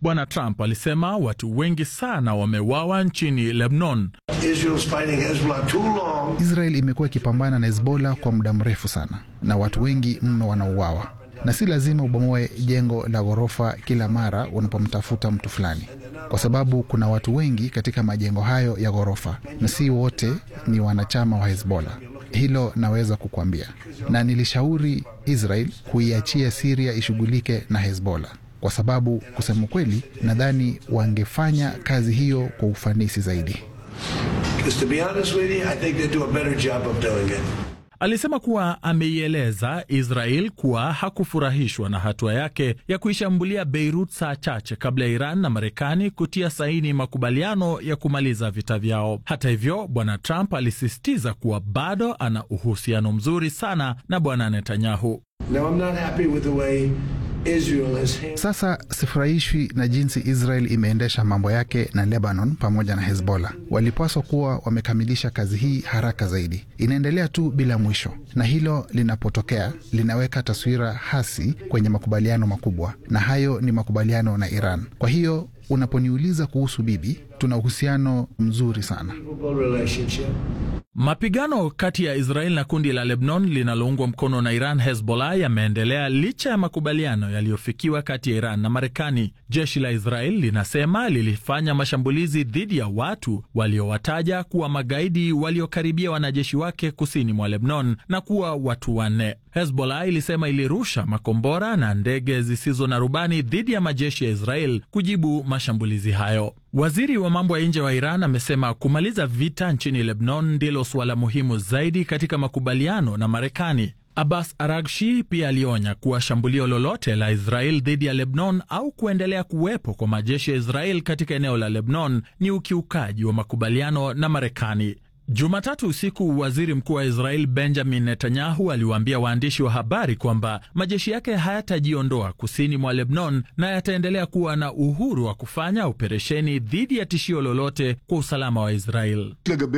Bwana Trump alisema watu wengi sana wameuawa nchini Lebanon. Israel imekuwa ikipambana na Hezbollah kwa muda mrefu sana na watu wengi mno wanauawa, na si lazima ubomoe jengo la ghorofa kila mara unapomtafuta mtu fulani, kwa sababu kuna watu wengi katika majengo hayo ya ghorofa na si wote ni wanachama wa Hezbollah. Hilo naweza kukwambia, na nilishauri Israel kuiachia Siria ishughulike na Hezbollah kwa sababu kusema kweli, nadhani wangefanya kazi hiyo kwa ufanisi zaidi. Alisema kuwa ameieleza Israel kuwa hakufurahishwa na hatua yake ya kuishambulia Beirut saa chache kabla ya Iran na Marekani kutia saini makubaliano ya kumaliza vita vyao. Hata hivyo, bwana Trump alisisitiza kuwa bado ana uhusiano mzuri sana na bwana Netanyahu. Sasa sifurahishwi na jinsi Israel imeendesha mambo yake na Lebanon pamoja na Hezbollah. Walipaswa kuwa wamekamilisha kazi hii haraka zaidi. Inaendelea tu bila mwisho, na hilo linapotokea linaweka taswira hasi kwenye makubaliano makubwa, na hayo ni makubaliano na Iran. Kwa hiyo unaponiuliza kuhusu bibi, tuna uhusiano mzuri sana. Mapigano kati ya Israel na kundi la Lebanon linaloungwa mkono na Iran, Hezbollah, yameendelea licha ya makubaliano yaliyofikiwa kati ya Iran na Marekani. Jeshi la Israel linasema lilifanya mashambulizi dhidi ya watu waliowataja kuwa magaidi waliokaribia wanajeshi wake kusini mwa Lebanon na kuwa watu wanne. Hezbollah ilisema ilirusha makombora na ndege zisizo na rubani dhidi ya majeshi ya Israel kujibu mashambulizi hayo. Waziri wa mambo ya nje wa Iran amesema kumaliza vita nchini Lebanon ndilo suala muhimu zaidi katika makubaliano na Marekani. Abbas Aragshi pia alionya kuwa shambulio lolote la Israel dhidi ya Lebanon au kuendelea kuwepo kwa majeshi ya Israel katika eneo la Lebanon ni ukiukaji wa makubaliano na Marekani. Jumatatu usiku waziri mkuu wa Israel Benjamin Netanyahu aliwaambia waandishi wa habari kwamba majeshi yake hayatajiondoa kusini mwa Lebanon na yataendelea kuwa na uhuru wa kufanya operesheni dhidi ya tishio lolote kwa usalama wa Israel.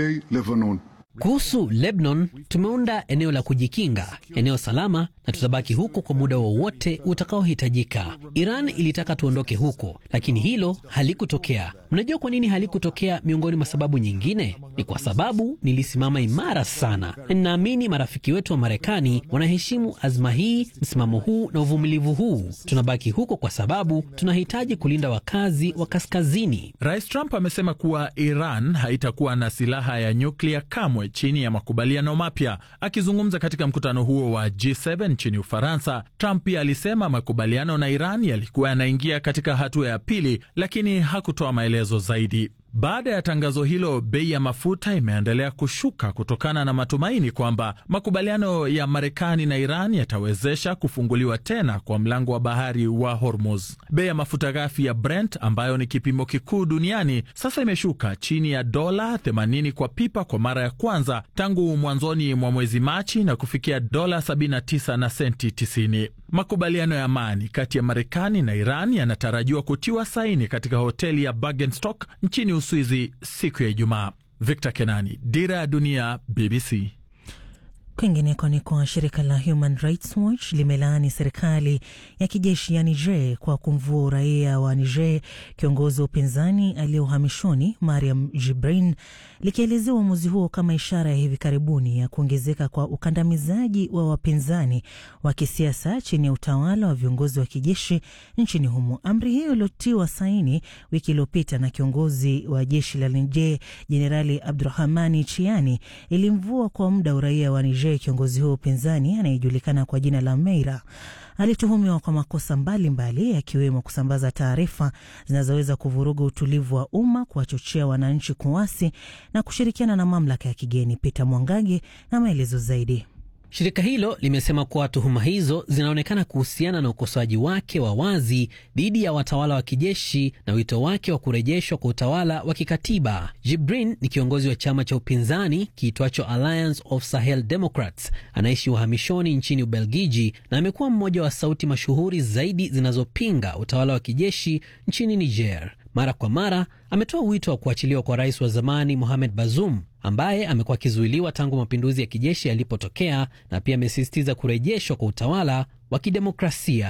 Kuhusu Lebanon, tumeunda eneo la kujikinga, eneo salama, na tutabaki huko kwa muda wowote utakaohitajika. Iran ilitaka tuondoke huko, lakini hilo halikutokea. Mnajua kwa nini halikutokea? Miongoni mwa sababu nyingine ni kwa sababu nilisimama imara sana, na ninaamini marafiki wetu wa Marekani wanaheshimu azma hii, msimamo huu na uvumilivu huu. Tunabaki huko kwa sababu tunahitaji kulinda wakazi wa kaskazini. Rais Trump amesema kuwa Iran haitakuwa na silaha ya nyuklia kamwe chini ya makubaliano mapya. Akizungumza katika mkutano huo wa G7 nchini Ufaransa, Trump pia alisema makubaliano na Iran yalikuwa yanaingia katika hatua ya pili, lakini hakutoa maelezo zaidi. Baada ya tangazo hilo, bei ya mafuta imeendelea kushuka kutokana na matumaini kwamba makubaliano ya Marekani na Iran yatawezesha kufunguliwa tena kwa mlango wa bahari wa Hormuz. Bei ya mafuta ghafi ya Brent ambayo ni kipimo kikuu duniani sasa imeshuka chini ya dola 80 kwa pipa kwa mara ya kwanza tangu mwanzoni mwa mwezi Machi na kufikia dola 79 na senti 90. Makubaliano ya amani kati ya Marekani na Iran yanatarajiwa kutiwa saini katika hoteli ya Bergenstock nchini Uswizi siku ya Ijumaa. Victor Kenani, Dira ya Dunia, BBC. Kwingineko ni kwa shirika la Human Rights Watch limelaani serikali ya kijeshi ya Niger kwa kumvua uraia wa Niger kiongozi wa upinzani aliye uhamishoni Mariam Jibrin, likielezea uamuzi huo kama ishara ya hivi karibuni ya kuongezeka kwa ukandamizaji wa wapinzani wa kisiasa chini ya utawala wa viongozi wa kijeshi nchini humo. Amri hiyo iliotiwa saini wiki iliyopita na kiongozi wa jeshi la Niger Jenerali Abdurahmani Chiani ilimvua kwa muda uraia wa Niger. Kiongozi huo upinzani anayejulikana kwa jina la Meira alituhumiwa kwa makosa mbalimbali yakiwemo kusambaza taarifa zinazoweza kuvuruga utulivu wa umma, kuwachochea wananchi kuasi na kushirikiana na mamlaka ya kigeni. Peter Mwangage na maelezo zaidi. Shirika hilo limesema kuwa tuhuma hizo zinaonekana kuhusiana na ukosoaji wake wa wazi dhidi ya watawala wa kijeshi na wito wake wa kurejeshwa kwa utawala wa kikatiba. Jibrin ni kiongozi wa chama cha upinzani kiitwacho Alliance of Sahel Democrats, anaishi uhamishoni nchini Ubelgiji na amekuwa mmoja wa sauti mashuhuri zaidi zinazopinga utawala wa kijeshi nchini Niger. Mara kwa mara ametoa wito wa kuachiliwa kwa rais wa zamani Mohamed Bazoum ambaye amekuwa akizuiliwa tangu mapinduzi ya kijeshi yalipotokea na pia amesisitiza kurejeshwa kwa utawala wa kidemokrasia.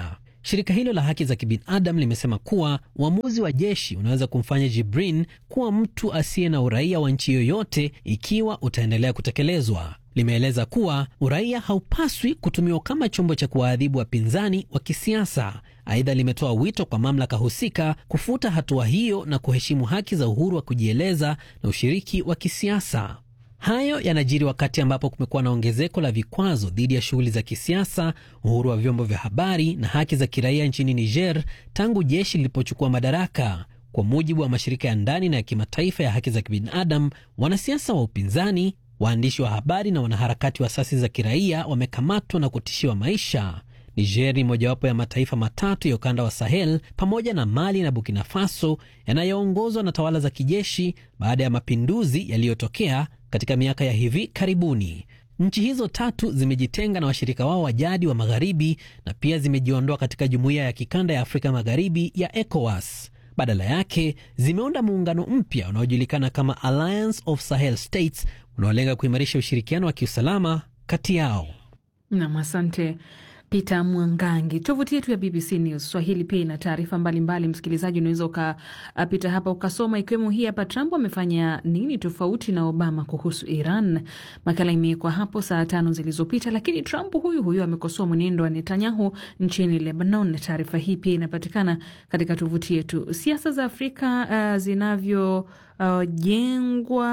Shirika hilo la haki za kibinadamu limesema kuwa uamuzi wa jeshi unaweza kumfanya Jibrin kuwa mtu asiye na uraia wa nchi yoyote ikiwa utaendelea kutekelezwa. Limeeleza kuwa uraia haupaswi kutumiwa kama chombo cha kuwaadhibu wapinzani wa kisiasa. Aidha, limetoa wito kwa mamlaka husika kufuta hatua hiyo na kuheshimu haki za uhuru wa kujieleza na ushiriki wa kisiasa. Hayo yanajiri wakati ambapo kumekuwa na ongezeko la vikwazo dhidi ya shughuli za kisiasa, uhuru wa vyombo vya habari na haki za kiraia nchini Niger tangu jeshi lilipochukua madaraka. Kwa mujibu wa mashirika ya ndani na ya kimataifa ya haki za kibinadamu, wanasiasa wa upinzani, waandishi wa habari na wanaharakati wa asasi za kiraia wamekamatwa na kutishiwa maisha. Niger ni mojawapo ya mataifa matatu ya ukanda wa Sahel pamoja na Mali na Burkina Faso yanayoongozwa na tawala za kijeshi baada ya mapinduzi yaliyotokea katika miaka ya hivi karibuni. Nchi hizo tatu zimejitenga na washirika wao wa jadi wa magharibi na pia zimejiondoa katika jumuiya ya kikanda ya Afrika Magharibi ya ECOWAS. Badala yake zimeunda muungano mpya unaojulikana kama Alliance of Sahel States unaolenga kuimarisha ushirikiano wa kiusalama kati yao. Nam, asante Peter Mwangangi. Tovuti yetu ya BBC News Swahili pia ina taarifa mbalimbali. Msikilizaji, unaweza ukapita hapa ukasoma, ikiwemo hii hapa: Trump amefanya nini tofauti na Obama kuhusu Iran? Makala imewekwa hapo saa tano zilizopita, lakini Trump huyu huyu amekosoa mwenendo wa Netanyahu nchini Lebanon. Taarifa hii pia inapatikana katika tovuti yetu. Siasa za Afrika uh, zinavyo Uh, jengwa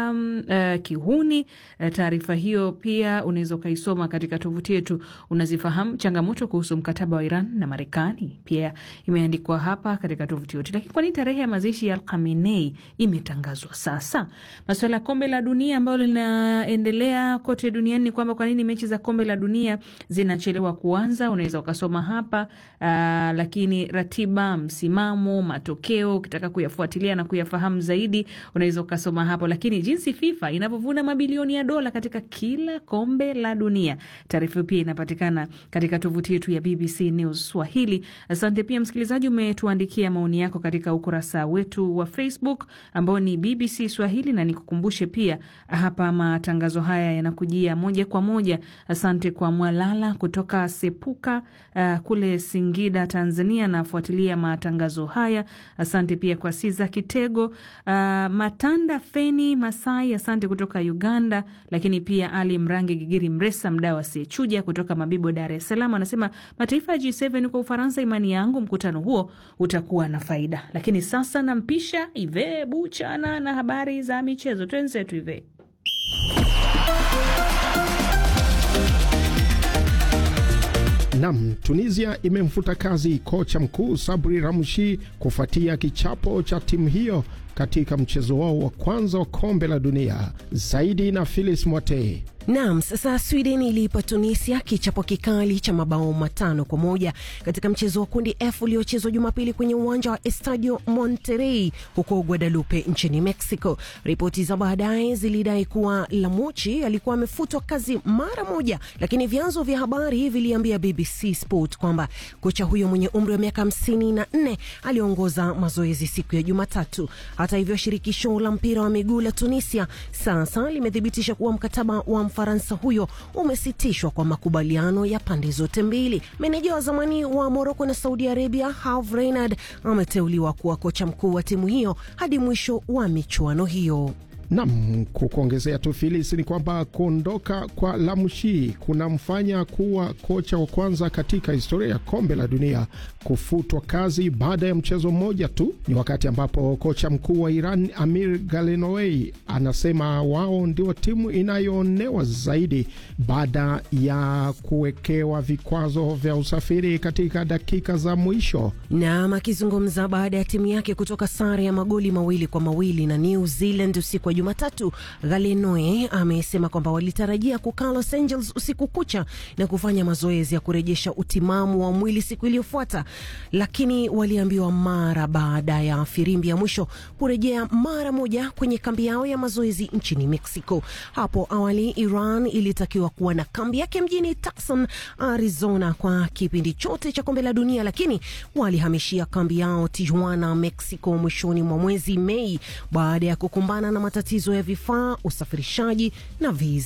uh, kihuni. Uh, taarifa hiyo pia unaweza ukaisoma katika tovuti yetu. Unazifahamu changamoto kuhusu mkataba wa Iran na Marekani, pia imeandikwa hapa katika tovuti yetu. Lakini kwani tarehe ya mazishi ya Al Khamenei imetangazwa sasa? Masuala ya kombe la dunia ambalo linaendelea kote duniani ni kwamba kwa nini mechi za kombe la dunia zinachelewa kuanza, unaweza ukasoma hapa uh, lakini ratiba, msimamo, matokeo, ukitaka kuyafuatilia na kuyafahamu zaidi unaweza ukasoma hapo, lakini jinsi FIFA inavyovuna mabilioni ya dola katika kila kombe la dunia, taarifa pia inapatikana katika tovuti yetu ya BBC News Swahili. Asante pia msikilizaji, umetuandikia maoni yako katika ukurasa wetu wa Facebook ambao ni BBC Swahili, na nikukumbushe pia hapa matangazo haya yanakujia moja kwa moja. Asante kwa Mwalala kutoka Sepuka uh, kule Singida, Tanzania, nafuatilia matangazo haya. Asante pia kwa Siza Kitego uh, Matanda Feni Masai, asante kutoka Uganda. Lakini pia Ali Mrangi Gigiri Mresa, mdau asiyechuja kutoka Mabibo, Dar es Salaam, anasema mataifa ya G7 kwa Ufaransa, imani yangu mkutano huo utakuwa na faida. Lakini sasa nampisha Ive Buchana na habari za michezo. Twenzetu Ive. Nam, Tunisia imemfuta kazi kocha mkuu Sabri Ramshi kufuatia kichapo cha timu hiyo katika mchezo wao wa kwanza wa kombe la dunia. Zaidi na Philis Mwatei. Naam, sasa Sweden iliipa Tunisia kichapo kikali cha mabao matano kwa moja katika mchezo wa kundi F uliochezwa Jumapili kwenye uwanja wa Estadio Monterrey huko Guadalupe nchini Mexico. Ripoti za baadaye zilidai kuwa Lamuchi alikuwa amefutwa kazi mara moja, lakini vyanzo vya habari viliambia BBC Sport kwamba kocha huyo mwenye umri wa miaka hamsini na nne aliongoza mazoezi siku ya Jumatatu. Hata hivyo, shirikisho la mpira wa miguu la Tunisia sasa limethibitisha kuwa mkataba wa Mfaransa huyo umesitishwa kwa makubaliano ya pande zote mbili. Meneja wa zamani wa Moroko na Saudi Arabia Herve Renard ameteuliwa kuwa kocha mkuu wa timu hiyo hadi mwisho wa michuano hiyo. Nam, kukuongezea tu Filis, ni kwamba kuondoka kwa Lamshi kunamfanya kuwa kocha wa kwanza katika historia ya kombe la dunia kufutwa kazi baada ya mchezo mmoja tu. Ni wakati ambapo kocha mkuu wa Iran Amir Galenowei anasema wao ndio timu inayoonewa zaidi baada ya kuwekewa vikwazo vya usafiri katika dakika za mwisho. Nam akizungumza baada ya timu yake kutoka sare ya magoli mawili kwa mawili na New Zealand usiku wa Jumatatu, Galenoe amesema kwamba walitarajia kukaa Los Angeles usiku kucha na kufanya mazoezi ya kurejesha utimamu wa mwili siku iliyofuata, lakini waliambiwa mara baada ya firimbi ya mwisho kurejea mara moja kwenye kambi yao ya mazoezi nchini Mexico. Hapo awali Iran ilitakiwa kuwa na kambi yake mjini Tucson, Arizona kwa kipindi chote cha kombe la dunia, lakini walihamishia kambi yao Tijuana, Mexico mwishoni mwa mwezi Mei baada ya kukumbana na matatizo ya vifaa, usafirishaji na viza.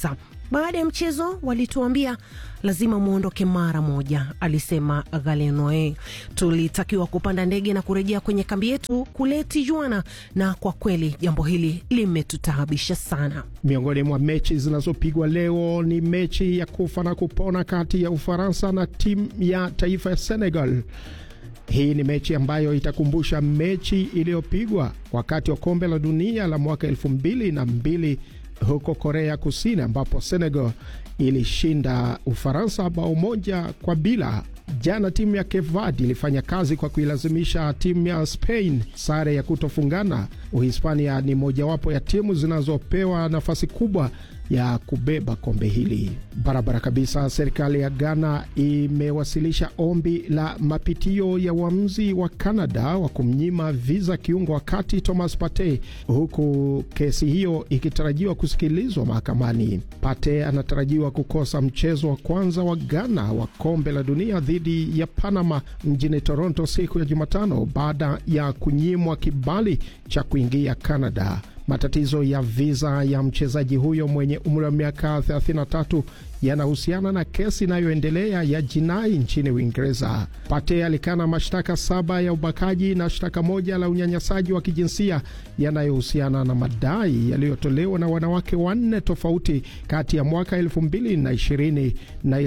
Baada ya mchezo walituambia lazima mwondoke mara moja, alisema Galenoe. Tulitakiwa kupanda ndege na kurejea kwenye kambi yetu kule Tijuana, na kwa kweli jambo hili limetutaabisha sana. Miongoni mwa mechi zinazopigwa leo ni mechi ya kufa na kupona kati ya Ufaransa na timu ya taifa ya Senegal. Hii ni mechi ambayo itakumbusha mechi iliyopigwa wakati wa kombe la dunia la mwaka elfu mbili na mbili huko Korea Kusini, ambapo Senegal ilishinda Ufaransa bao moja kwa bila. Jana timu ya Cape Verde ilifanya kazi kwa kuilazimisha timu ya Spain sare ya kutofungana. Uhispania ni mojawapo ya timu zinazopewa nafasi kubwa ya kubeba kombe hili barabara kabisa. Serikali ya Ghana imewasilisha ombi la mapitio ya uamuzi wa Canada wa kumnyima viza kiungo wa kati Thomas Partey, huku kesi hiyo ikitarajiwa kusikilizwa mahakamani. Partey anatarajiwa kukosa mchezo wa kwanza wa Ghana wa kombe la dunia dhidi ya Panama mjini Toronto siku ya Jumatano baada ya kunyimwa kibali cha kuingia Canada. Matatizo ya viza ya mchezaji huyo mwenye umri wa miaka 33 yanahusiana na kesi inayoendelea ya jinai nchini Uingereza. Pate alikana mashtaka saba ya ubakaji na shtaka moja la unyanyasaji wa kijinsia yanayohusiana na madai yaliyotolewa na wanawake wanne tofauti kati ya mwaka 2020 na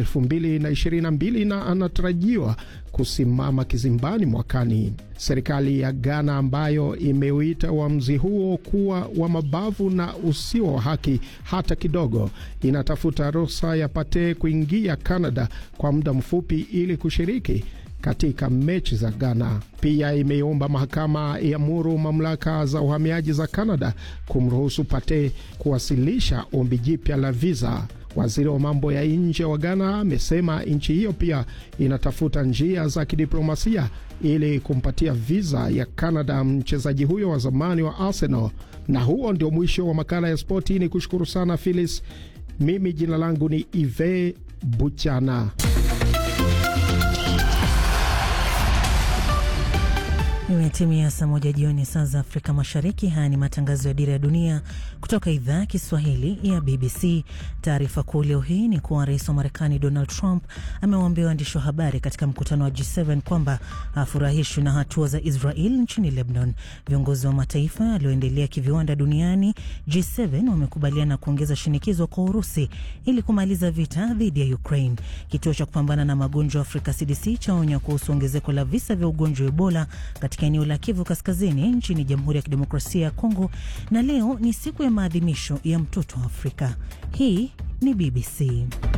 2022 na anatarajiwa kusimama kizimbani mwakani. Serikali ya Ghana ambayo imeuita uamuzi huo kuwa wa mabavu na usio wa haki hata kidogo, inatafuta ruhusa ya Pate kuingia Canada kwa muda mfupi ili kushiriki katika mechi za Ghana. Pia imeomba mahakama iamuru mamlaka za uhamiaji za Canada kumruhusu Pate kuwasilisha ombi jipya la viza. Waziri wa mambo ya nje wa Ghana amesema nchi hiyo pia inatafuta njia za kidiplomasia ili kumpatia viza ya Canada mchezaji huyo wa zamani wa Arsenal. Na huo ndio mwisho wa makala ya spoti. Ni kushukuru sana Phyllis. Mimi jina langu ni Ive Buchana. Imetimia saa moja jioni saa za Afrika Mashariki. Haya ni matangazo ya Dira ya Dunia kutoka idhaa ya Kiswahili ya BBC. Taarifa kuu leo hii ni kuwa rais wa Marekani Donald Trump amewaambia waandishi wa habari katika mkutano wa G7 kwamba hafurahishwi na hatua za Israel nchini Lebanon. Viongozi wa mataifa yaliyoendelea kiviwanda duniani G7 wamekubaliana kuongeza shinikizo kwa Urusi ili kumaliza vita dhidi ya Ukraine. Kituo cha kupambana na magonjwa Afrika CDC chaonya kuhusu ongezeko la visa vya ugonjwa wa Ebola katika eneo la Kivu Kaskazini nchini Jamhuri ya Kidemokrasia ya Kongo. Na leo ni siku ya maadhimisho ya mtoto wa Afrika. Hii ni BBC.